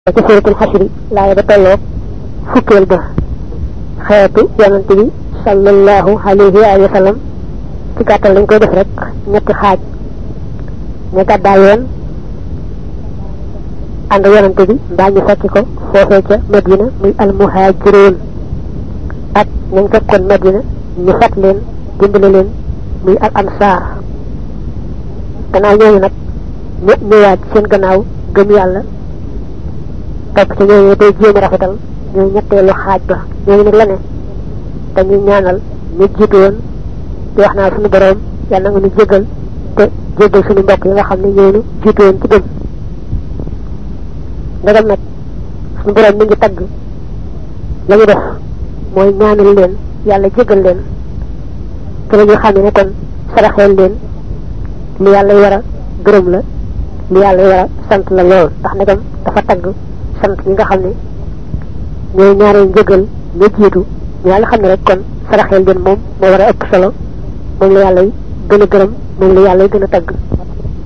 ci suratul xasri laaya ba tolloog fukkeel ba xeetu yonante bi sallallahu alayhi wa sallam ci gàttal lañ koy def rek ñetti xaaj ña gàddaay yoon ànd yonante bi mbaa ñu fekk ko foofee ca Madina muy almuhaajiroon ak ñañ fekkoon Madina ñu fat leen dimbale leen muy al ansaar gannaaw ñooñu nag ñu ñëwaat seen gannaaw gëm yàlla topp ci ñooñu day jéem a rafetal ñooy ñetteelu xaaj ba ñooñu nag la ne dañuy ñaanal ñu jiitu woon di wax naa suñu boroom yàlla nga ñu jégal te jégal suñu mbokk yi nga xam ne ñooñu jiitu woon ci gëm ndegam nag suñu boroom mi ngi tagg la ñu def mooy ñaanal leen yàlla jégal leen te la ñu xam ne kon saraxeel leen li yàlla war a gërëm la li yàlla war a sant la lool ndax ndegam dafa tagg sant ñi nga xam ne ñooy ñaaree njëgal ñu jiitu ñu yàlla xam ne rek kon saraxeel leen moom moo war a ëpp solo moom la yàlla gën a gërëm moom la yàlla gën a tagg